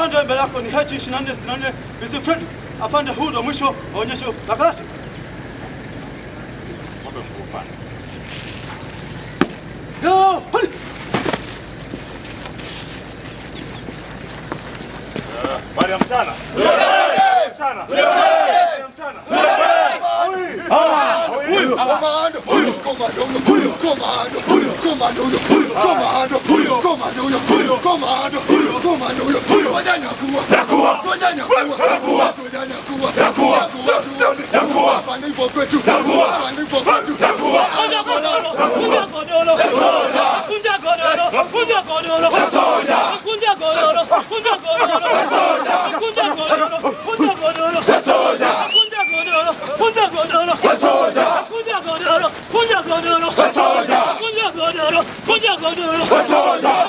Afande mbele yako ni H2464 Mzee Fred. Afande huu ndo mwisho wa onyesho la karate. Ng'ombe mguu upande. Yo, hali. Habari ya mchana. Mchana. Habari ya mchana. Komando, huyu komando, huyu komando, huyu komando, huyu komando, huyu komando, huyu komando, huyu komando, huyu soja nyakuwa, nyakuwa, soja nyakuwa, nyakuwa, soja nyakuwa, nyakuwa, nyakuwa, nyakuwa, hapa ndipo kwetu, hapa ndipo kwetu, nyakuwa, Kunja godoro, kunja godoro, kunja godoro, kunja godoro, kunja godoro, kunja godoro, kunja godoro, kunja godoro, kunja godoro, kunja godoro, kunja godoro, kunja godoro, kunja godoro, kunja godoro,